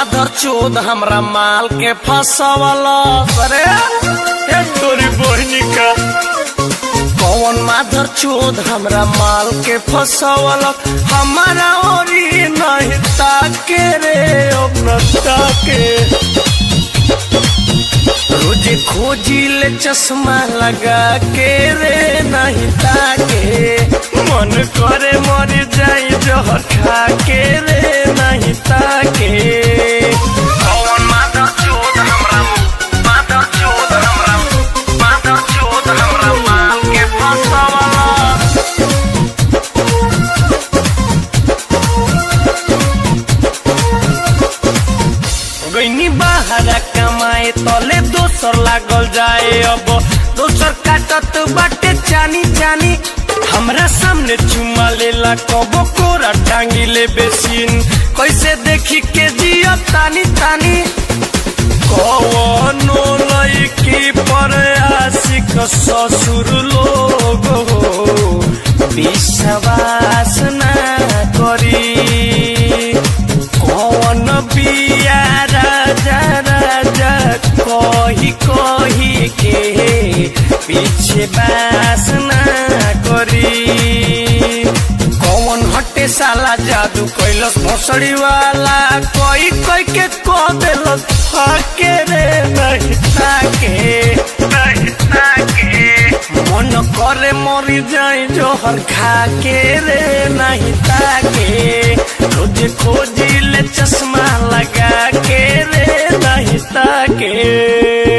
माधर चोद हमरा माल के फसवल अरे ए तोरी बहनी का कौन माधर चोद हमरा माल के फसवल हमारा ओरी नहीं ताके रे अब न ताके रोजे खोजी ले चश्मा लगा के रे नहीं ताके मन करे मर जाई जहर खा के रे नहीं ताके कौन माधर चोद हमरा माधर चोद हमरा माधर चोद हमरा माल के फसवला गईनी बाहर कमाए तले दोसर लागल जाए अब दोसर काटत बाटे चानी चानी हमरा सामने चुमा लेला कबो कोरा टांगी ले बेसिन कैसे देखी के जिया तानी तानी कवनो लड़की पर आशिक ससुर लोग हो विश्वास ना करी कौन बिया राजा राजा कही कही के पीछे बास ना करी कौन हटे साला जादू कैलस भसड़ी वाला कोई कोई के कह देलस फाके रे नहीं ताके नहीं ताके मन करे मरी जाई जोहर खा के रे नहीं ताके रोज खो